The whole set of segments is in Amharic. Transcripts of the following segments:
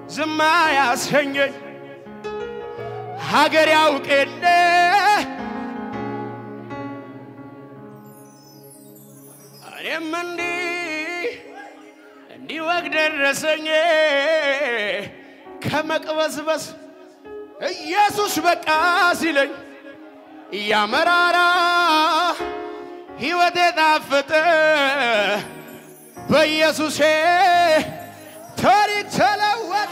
ዝማ ያሰኘኝ ሀገር ያውቅ የለ እኔም እንዲህ እንዲህ ወግ ደረሰኝ ከመቅበስበስ ኢየሱስ በቃ ሲለኝ እያመራራ ሕይወቴ ጣፈጠ በኢየሱሴ ታሪክ ተለወጠ።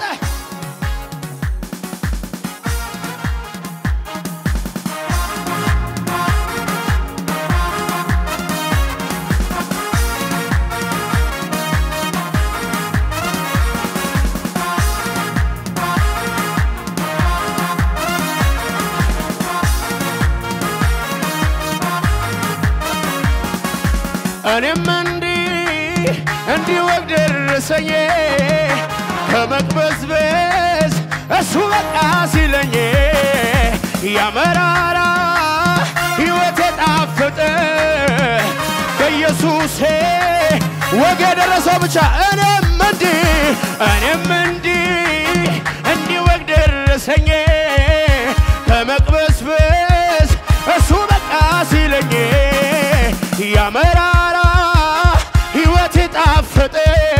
እኔም እንዲህ እንዲህ ወግ ደረሰኝ ከመቅበዝበዝ እሱ በቃ ሲለኝ ያመራራ ሕይወት የጣፈጠ በኢየሱሴ ወግ የደረሰው ብቻ እኔም እንዲህ እኔም እንዲህ እንዲህ ወግ ደረሰኝ ከመቅበዝበዝ እሱ በቃ ሲለኝ ያመራራ ሕይወት የጣፈጠ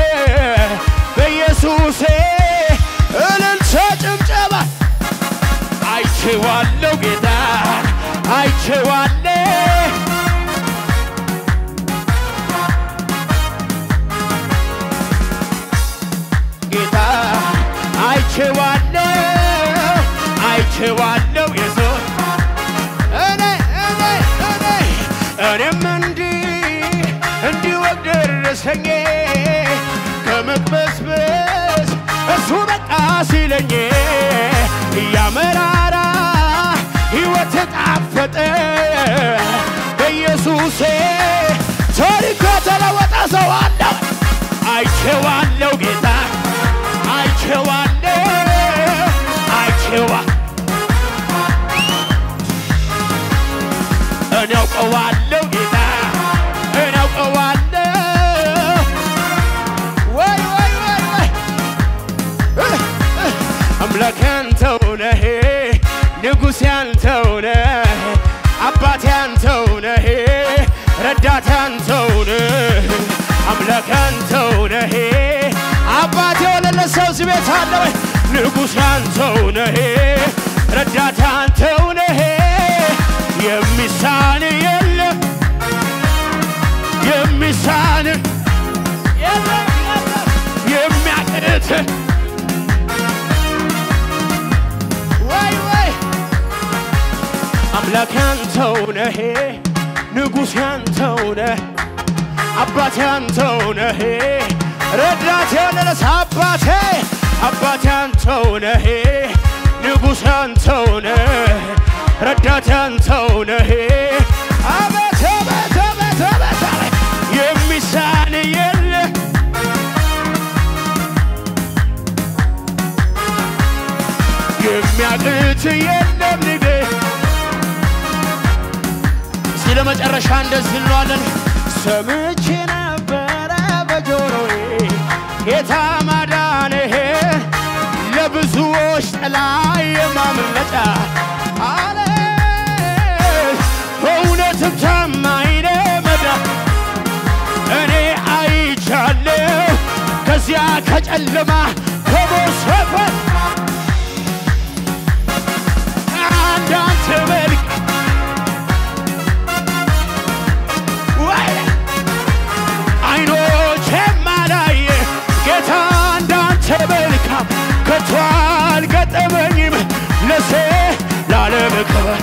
በኢየሱሴ እልልታ ጭብጨባ አይቼዋለሁ ጌታ አይቼዋለሁ ጌታ አይቼዋለሁ አይቼዋለሁ የሰው እኔ እኔ እኔ እኔም እንዲህ እንዲህ ወግ ደረሰኝ ከመቅበስበስ እሱ በቃ ሲለኝ እያመራራ ሕይወት ጣፈጠ በኢየሱሴ ታሪክ የተለወጠ ሰው አለው አይቼዋለሁ ጌታ አይቼዋለሁ አይቼዋ እኔ አውቀዋለሁ ጌታ እኔ አውቀዋለሁ ወይ ወይ ወይ ወይ እህ፣ እህ። አምላክ ያንተው ነህ ንጉሥ ያንተው ነህ አባት ያንተው ነህ ረዳት ያንተው ነህ አምላክ ያንተው ነህ አባት የወለለ ሰው እዚህ ቤት አለ ወይ ንጉሥ ያንተው ነህ ረዳት ያንተው ነህ የሚሳን የለም የሚሳን የለም የለም የሚያቅት ወይ ወይ አምላክ ያንተው ነህ ንጉሥ ያንተው ነህ አባት ያንተው ነህ ረዳት ያለለስ አባቴ አባት ያንተው ነህ ንጉሥ ያንተው ነህ ረዳት ያንተው ነህ አቤት አቤት አቤት አቤት አቤት የሚሳን የለ የሚያቅት የለም ንጌ እስኪ ለመጨረሻ እንደዚህ እንለዋለን ሰምቼ ነበረ በጆሮዬ ጌታ ማዳንህ ለብዙዎች ጥላ የማምለጫ አለ በእውነትም ታማኝ ነህ መዳን እኔ አይቻለሁ ከዚያ ከጨለማ ከሞት ሰፈር አንዳንተ መልክ ወይ አይኖች የማላየ ጌታ እንዳንተ መልካም ከቶ አልገጠመኝም ለሴ ላለም ክብር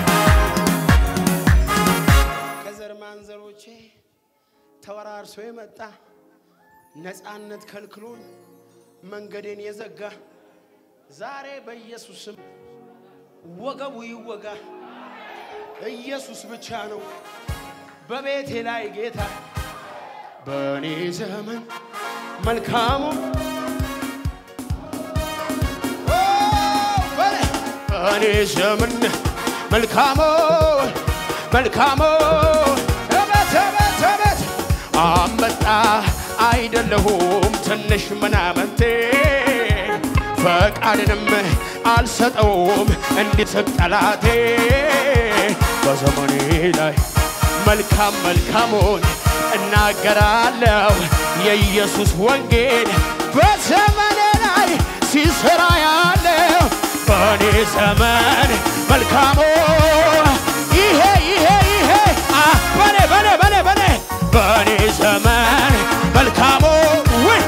ከዘር ማንዘሮቼ ተወራርሶ የመጣ ነፃነት ከልክሎኝ መንገዴን የዘጋ ዛሬ በኢየሱስ ስም ወገቡ ይወጋ። ኢየሱስ ብቻ ነው በቤቴ ላይ ጌታ በእኔ ዘመን መልካሙ ኦ፣ በኔ- በእኔ ዘመን መልካሙ መልካሙ እበት እበት እበት አንበጣ አይደለሁም ትንሽ ምናምንቴ ፈቃድንም አልሰጠውም እንዲስቅ ጠላቴ በዘመኔ ላይ መልካም መልካሙን እናገራለሁ የኢየሱስ ወንጌል በዘመኔ ላይ ሲሰራ ያለው በእኔ ዘመን መልካሙ ይሄ ይሄ ይሄ አ በኔ በኔ በኔ በኔ በእኔ ዘመን መልካሙ ውይ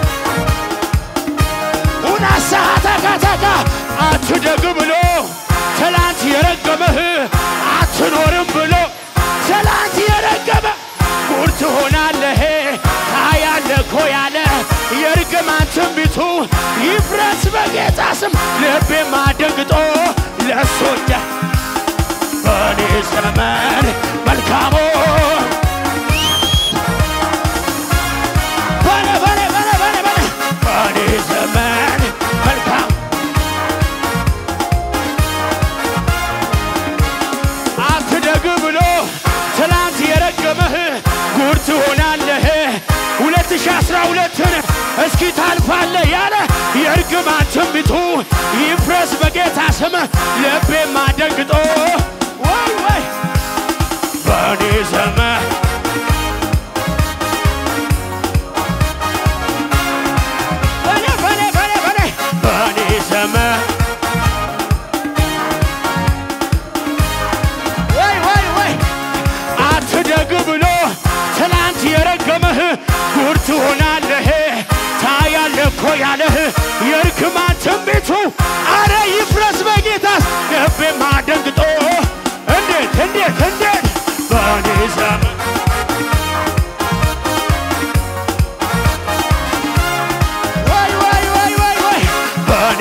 ኡናሳ ተከተከ አትደግ ብሎ ትላንት የረገመህ አትኖርም ብሎ ትላንት የረገመ ጉድ ትሆናለህ ታያለህ እኮ ያለ የርግማን ትንቢቱ ይፍረስ በጌታ ስም ልቤም አደንግጦ ለእሱ እንደ በእኔ ዘመን መልካሙ በኔ በኔ በኔ በኔ በኔ በኔ ዘመን መልካም አትደግ ብሎ ትላንት የረገመህ ጉድ ትሆናለህ። 2012ን እስኪ ታልፋለህ ያለ የእርግማን ትንቢቱ ይፍረስ በጌታ ስም ልቤም አደንግጦ ወይ ወይ በእኔ ዘመን በኔ በኔ በኔ በኔ በኔ ዘመን ወይ ወይ ወይ አትደግ ብሎ ትናንት የረገመህ ጉድ ትሆናለህ ታያለህ እኮ ያለህ የርግማን ትንቢቱ አረ ይፍረስ በጌታስ ልቤም አደንግጦ እንዴት እንዴት እንዴት በእኔ ዘመን ወይ ወይ ወይ ወይ ወይ በእኔ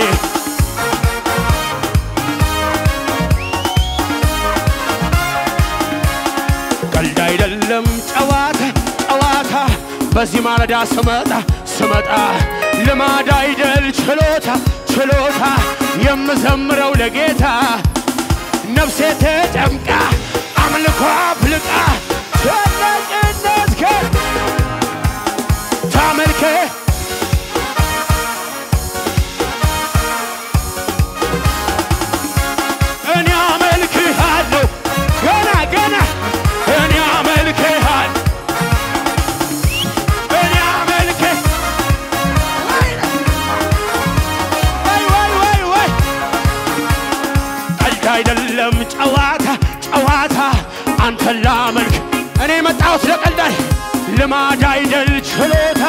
ቀልድ አይደለም ጨዋታ ጨዋታ በዚህ ማለዳ ስመጣ ስመጣ ልማድ አይደል ችሎታ ችሎታ የምዘምረው ለጌታ ነፍሴ ተጨምቃ አምልኮ አፍልቃ ተነቅነት ከ ታመልከ እኔ አመልክሃለሁ ገና ገና እኔ አመልክሃለሁ እኔ አመልክህ ወይ ወይ ወይ ወይ ቀልድ አይደለም ጨዋታ ጨዋታ አንተን ላመልክ እኔ የመጣሁት ለቀልድ አይ- ልማድ አይደል ችሎታ